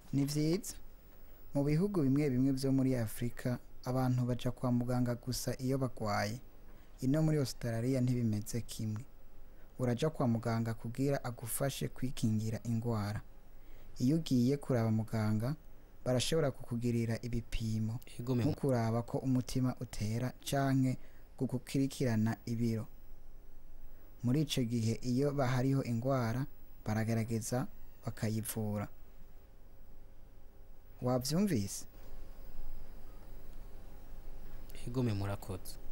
ni vyiza mu bihugu bimwe bimwe vyo muri afurika abantu baja kwa muganga gusa iyo bagwaye ino muri australia ntibimeze kimwe uraja kwa muganga kugira agufashe kwikingira ingwara iyo ugiye kuraba muganga barashobora kukugirira ibipimo Ego me nko kuraba ko umutima utera canke kugukurikirana ibiro muri ico gihe iyo bahariho ingwara baragerageza bakayivura wavyumvise ego me murakoze